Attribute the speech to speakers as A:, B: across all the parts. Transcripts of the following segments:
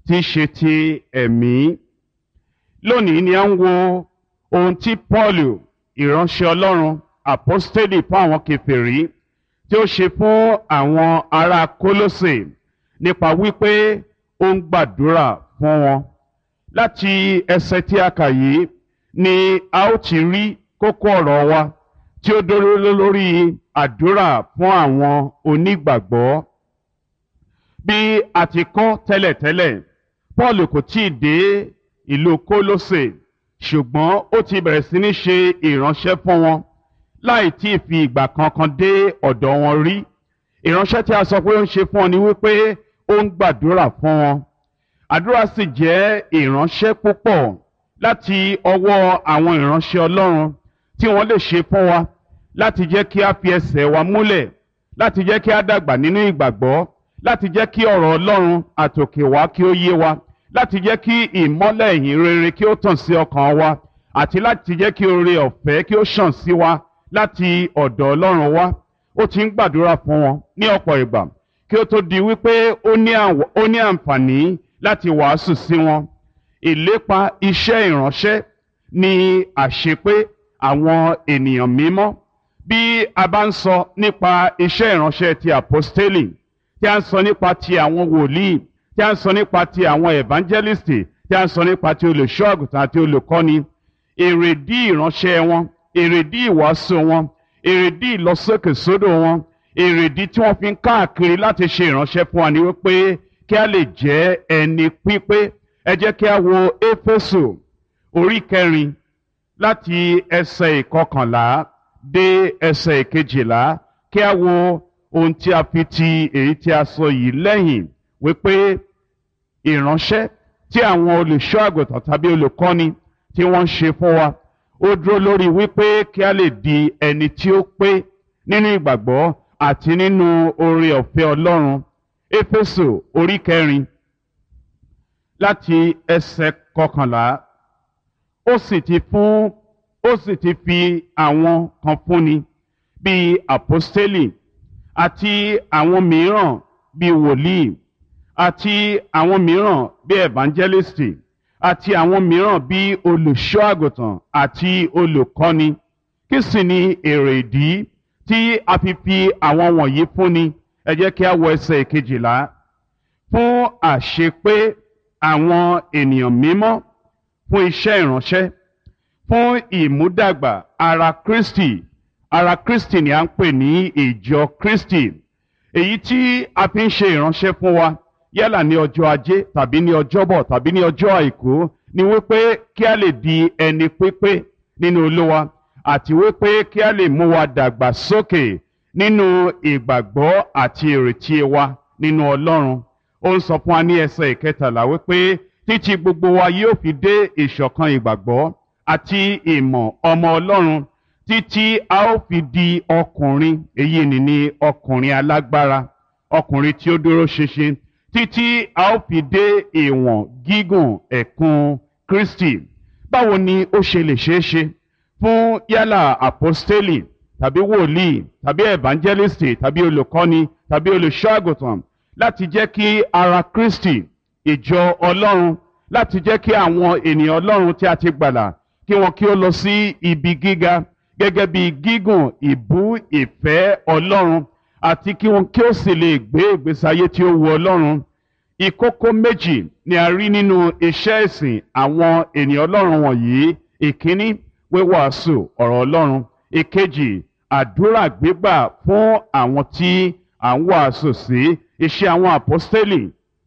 A: tí í ṣe ti ẹ̀mí. Lónìí ni a ń wo ohun tí Pọ́ọ̀lù ìránṣẹ́ Ọlọ́run àpọ́stélì fún àwọn kèfèrí tí ó ṣe fún àwọn ará Kólósè nípa wípé ó ń gbàdúrà fún wọn. Láti ẹsẹ̀ tí a kà yìí ni a ó ti rí kókó ọ̀rọ̀ wa tí ó dúró lórí àdúrà fún àwọn onígbàgbọ́. Bí a ti kọ́ tẹ́lẹ̀tẹ́lẹ̀, Pọ́ọ̀lù kò tíì dé ìlú Kólósè ṣùgbọ́n ó ti bẹ̀rẹ̀ sí ní ṣe ìránṣẹ́ fún wọn láì tí ì fi ìgbà kankan dé ọ̀dọ̀ wọn rí. Ìránṣẹ́ tí a sọ pé ó ń ṣe fún wọn ni wípé ó ń gbàdúrà fún wọn. Àdúrà sì jẹ́ ìránṣẹ́ púpọ̀ láti ọwọ́ àwọn ìránṣẹ́ Ọlọ́run tí wọ́n lè ṣe fún wa láti jẹ́ kí a fi ẹsẹ̀ wa múlẹ̀ láti jẹ́ kí a dàgbà nínú ìgbàgbọ́ láti jẹ́ kí ọ̀rọ̀ Ọlọ́run àtòkè wá kí ó yé wa láti jẹ́ kí ìmọ́lẹ̀ ìyìn rere kí ó tàn sí ọkàn wa àti láti jẹ́ kí oore ọ̀fẹ́ kí ó ṣàn sí wa láti ọ̀dọ̀ Ọlọ́run wá ó ti ń gbàdúrà fún wọn ní ọ̀pọ̀ ìgbà kí ó tó di wípé ó ní àǹfààní láti wàásù sí wọn ìlépa iṣẹ́ ìránṣẹ́ ni àṣepé àwọn ènìyàn mímọ́ bí a bá ń sọ nípa iṣẹ́ ìránṣẹ́ ti àpọ́stélì tí a ń sọ nípa ti àwọn wòlíì tí a ń sọ nípa ti àwọn evangelisti tí a ń sọ nípa ti olùṣọ́ àgùntàn àti olùkọ́ni èrèdí ìránṣẹ́ wọn èrèdí ìwàásù wọn èrèdí ìlọsókèsódò wọn èrèdí tí wọ́n fi ń káàkiri láti ṣe ìránṣẹ́ fún wa ni wípé kí a lè jẹ́ ẹni pípé ẹ jẹ́ kí a wo éfésù orí kẹrin láti ẹsẹ̀ ìkọkànlá dé ẹsẹ̀ ìkejìlá kí a wo ohun tí a fi ti èyí tí a sọ yìí lẹ́yìn wípé ìránṣẹ́ tí àwọn olùṣọ́ àgùntàn tàbí olùkọ́ni tí wọ́n ń ṣe fún wa ó dúró lórí wípé kí a lè di ẹni tí ó pé nínú ìgbàgbọ́ àti nínú oore ọ̀fẹ́ Ọlọ́run Éfésù orí kẹrin láti ẹsẹ̀ kọkànlá ó sì ti fún ó sì ti fi àwọn kan fúnni bíi àpọ́stélì àti àwọn mìíràn bíi wòlíì àti àwọn mìíràn bíi evangelisti àti àwọn mìíràn bíi olùṣọ́ àgùntàn àti olùkọ́ni kí sì ni èrè ìdí tí a fi fi àwọn wọ̀nyí fúnni ẹ jẹ́ kí a wọ ẹsẹ̀ ìkejìlá fún àṣepé àwọn ènìyàn mímọ́ fún iṣẹ́ ìránṣẹ́ fún ìmúdàgbà ara Kristi ara Kristi ni à ń pè ní ìjọ Kristi èyí tí a fi ń ṣe ìránṣẹ́ fún wa yálà ní ọjọ́ ajé tàbí ní ọjọ́bọ̀ tàbí ní ọjọ́ àìkú ni wípé kí a lè di ẹni pípé nínú Olúwa àti wípé kí a lè mú wa dàgbà sókè nínú ìgbàgbọ́ àti ìrètí wa nínú Ọlọ́run ó ń sọ fún wa ní ẹsẹ̀ ìkẹtàlá wípé títí gbogbo wa yóò fi dé ìṣọ̀kan ìgbàgbọ́ àti ìmọ̀ ọmọ Ọlọ́run títí a ó fi di ọkùnrin èyí ni ní ọkùnrin alágbára ọkùnrin tí ó dúró ṣinṣin títí a ó fi dé ìwọ̀n gígùn ẹ̀kún Kristi báwo ni ó ṣe lè ṣeé ṣe fún yálà àpọ́stélì tàbí wòlíì tàbí evangelisti tàbí olùkọ́ni tàbí olùṣọ́ àgùntàn láti jẹ́ kí ara Kristi ìjọ Ọlọ́run láti jẹ́ kí àwọn ènìyàn Ọlọ́run tí a ti gbàlà kí wọn kí ó lọ sí ibi gíga gẹ́gẹ́ bí gígùn ìbú ìfẹ́ Ọlọ́run àti kí wọn kí ó sì lè gbé ìgbésí ayé tí ó wu Ọlọ́run ìkókó méjì ni a rí nínú iṣẹ́ ìsìn àwọn ènìyàn Ọlọ́run wọ̀nyí ìkíní wíwàásù ọ̀rọ̀ Ọlọ́run ìkejì àdúrà gbígbà fún àwọn tí à ń wàásù sí iṣẹ́ àwọn àpọ́stélì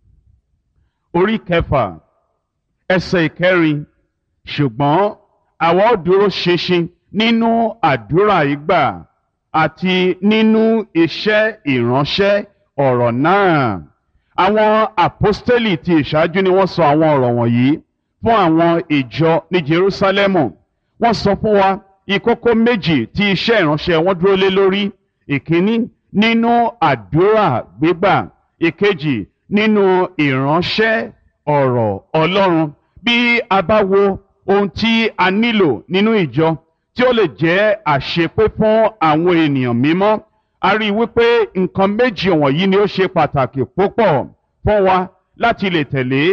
A: orí kẹfà ẹsẹ̀ ìkẹrin ṣùgbọ́n àwa ó dúró ṣinṣin nínú àdúrà ìgbà àti nínú iṣẹ́ ìránṣẹ́ ọ̀rọ̀ náà. Àwọn àpọ́stélì ti ìṣáájú ni wọ́n sọ àwọn ọ̀rọ̀ wọ̀nyí fún àwọn ìjọ ní Jerúsálẹ́mù. Wọ́n sọ fún wa ìkókó méjì tí iṣẹ́ ìránṣẹ́ wọn dúró lé lórí. Ìkíní nínú àdúrà gbígbà. Ìkejì nínú ìránṣẹ́ ọ̀rọ̀ Ọlọ́run. Bí a bá wo ohun tí a nílò nínú ìjọ tí ó lè jẹ́ àṣepé fún àwọn ènìyàn mímọ́ a rí i wípé nǹkan méjì wọ̀nyí ni ó ṣe pàtàkì púpọ̀ fún wa láti lè tẹ̀lé